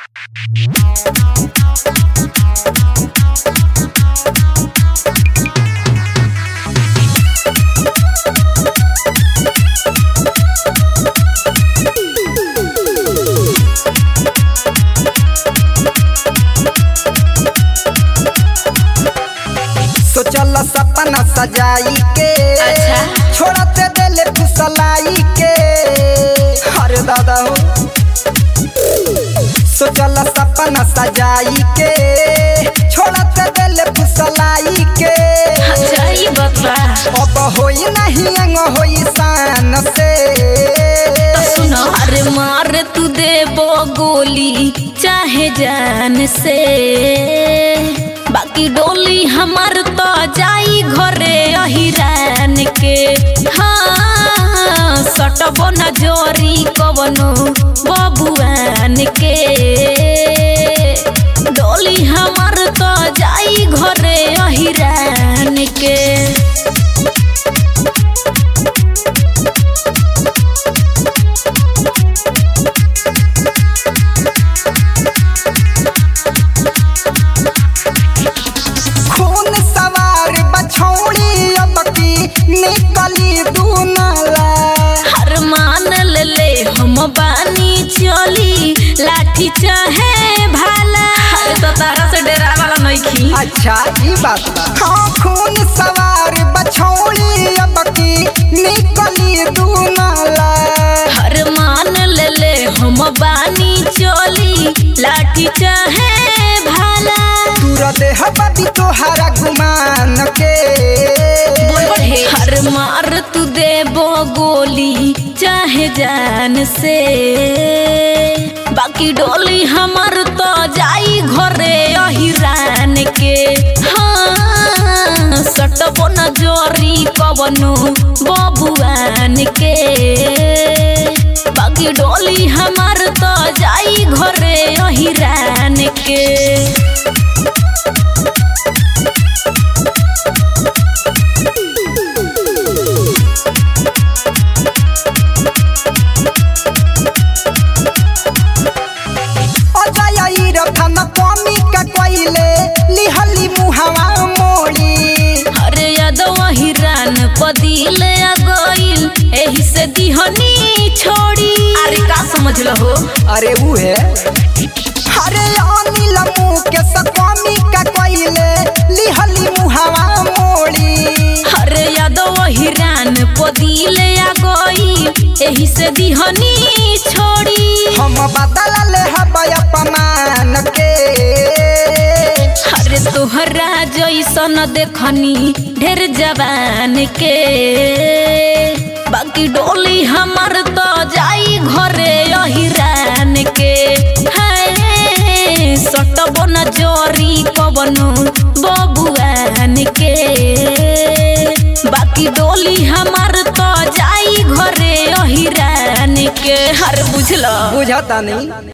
सोचल सपना सजाई के अच्छा। छोड़ते दिले फुसलाई के अरे दादा हो सोचल सपना सजाई के छोड़ते दिले फुसलाई के अच्छा ई बता अब होई नहीं अंग होई शान से तो सुनो अरे मार तू देबो गोली चाहे जान से बाकी डोली हमार तो जाई घरे अहिरान के हाँ सटबो न जोरी कवनो बबुआन के डोली हमार तो जाई घरे अहिरान के खून सवार बछौड़ी अब की निकली दूनाला हर मान ले ले हम बानी चली लाठी चाहे भाला अरे तो तारा से डेरा वाला नइखी अच्छा ई बात बा हाँ खून सवार बछौड़ी अब की निकली दूनाला हर मान ले ले हम बानी चली लाठी चाहे भाला तूरा देह बबी तोहरा गुमान के हर मार तू देबो गोली चाहे जान से बाकी डोली हमर तो जाई घरे अहिरान के हाँ सटबो न जोरी कवनो बबुआन के बाकी डोली हमर तो जाई घरे अहिरान के अजय ई रथन कमी का कोइले लिहली मुहावा मोड़ी अरे यादव हिरान पदिल आ गइल एही से दिहनी छोड़ी अरे का समझ लहो अरे ऊ है अरे अनिल मुँह के सकमी का कोइले लिहली मुहावा मोड़ी अरे यादव हिरान पदिल आ गइल एही से दिहनी छोड़ी हम बदल ले हबय अपमान के अरे तोहरा जैसन देखनी ढेर जवान के बाकी डोली हमर तो जाई घरे अहिरान के हाय सटबो न जोरी कवनो बबुआन के बाकी डोली हमर तो जाई घरे अहिरान के हर बुझल बुझता नहीं